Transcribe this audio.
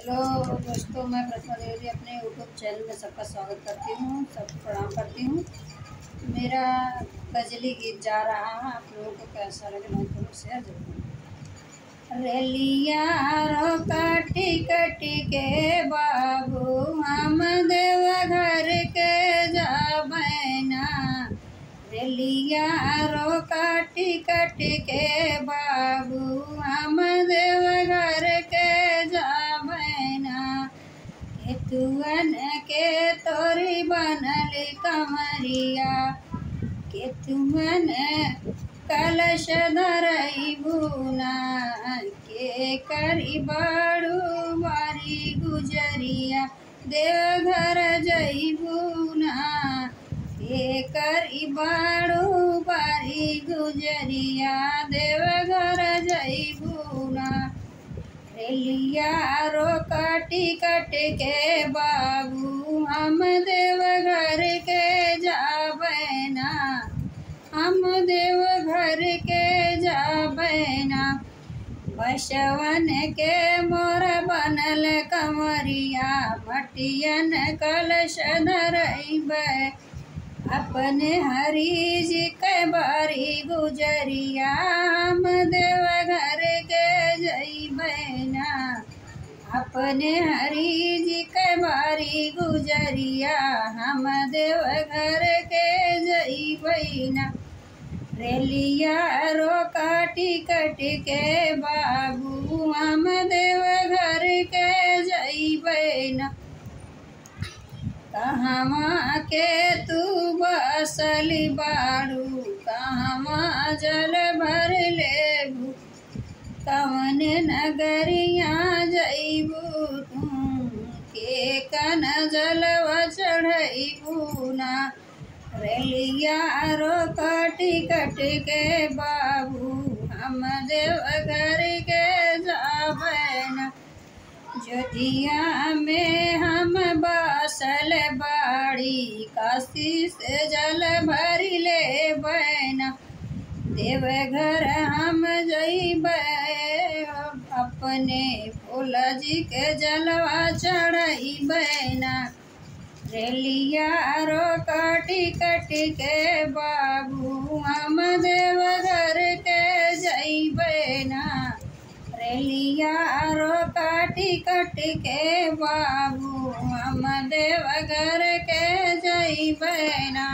hello दोस्तों मैं प्रतिमा देवी अपने यूट्यूब चैनल में सबका स्वागत करती हूँ सबको प्रणाम करती हूँ मेरा गजली गीत जा रहा है आप लोगों को कैसा लगे मैं जरूर शेयर जरूर रेलिया रो काटी कटी के बाबू हम देव घर के जाबैना रेलिया रो काटी कटी के बाबू हम देव घर के जाबैना केतुअन के तोरी बनल कमरिया केतुअन कलश धरई बुना के करी बाड़ू बारी गुजरिया देवघर जईबुना के करी बाड़ू बारी गुजरिया देवघर जईबुना रेलिया रो काटी कट के बाबू हम देवघर के जाबैना हम देवघर के जाबैना बसवन के मोर बनल कमरिया मटियन कलश धरैबै अपने हरी जी के बारी गुजरिया हम देवघर के जईबैना अपने हरी जी के बारी गुजरिया हम देवघर के जईबैना रेलिया रो काटी कट के बाबू हम देवघर के जईबैना कहवा के तू बसली बाड़ू कहवा जल भर लेबू कवन नगरिया जईबू तू के कन जलवा चढ़ईबू ना रेलिया रो काटी कट के बाबू हम देवघर के जाबैना जोधिया में हम बासल बाड़ी काशी से जल भरी ले बैना देवघर हम जइबै अपने भोला जी के जलवा चढ़ई बैना रेलिया रो काटी कटी के बाबू हम देवघर के जइबैना रेलिया रो काटी कट के बाबू हम देवघर के जइबैना